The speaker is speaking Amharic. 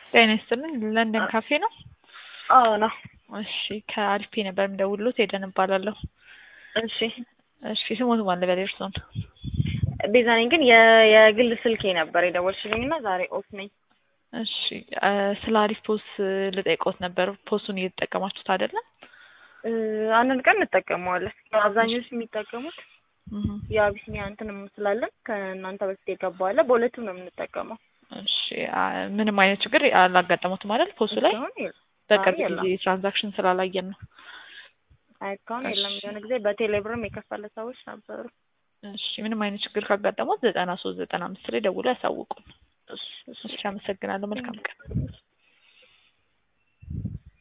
ጤና ይስጥልኝ ለንደን ካፌ ነው? አዎ ነው። እሺ ከአሪፌ ነበር የምደውልሎት ሄደን እባላለሁ። እሺ እሺ ስሞት ማን ልበል እርስዎን? ቤዛ ነኝ። ግን የ- የግል ስልኬ ነበር የደወልሽልኝ እና ዛሬ ኦፍ ነኝ። እሺ እ ስለ አሪፍ ፖስ ልጠይቅዎት ነበር። ፖሱን እየተጠቀማችሁት አይደለም? እ አንዳንድ ቀን እንጠቀመዋለን። ያው አብዛኞቹ የሚጠቀሙት እህ የአቢሲኒያ እንትንም ስላለን ከእናንተ በፊት የገባው አለ። በሁለቱም ነው የምንጠቀመው። እሺ አ- ምንም አይነት ችግር አላጋጠሙትም አይደል? ፖሱ ላይ እስካሁን የለም። በቅርብ አይ የለም። ጊዜ ትራንዛክሽን ስላላየን ነው። አይ እስካሁን የለም። እሺ። የሆነ ጊዜ በቴሌብርም የከፈለ ሰዎች ነበሩ። እሺ ምንም አይነት ችግር ካጋጠሙት ዘጠና ሶስት ዘጠና አምስት ላይ ደውሎ ያሳውቁን። እሺ እሺ እሺ አመሰግናለሁ። መልካም ቀን።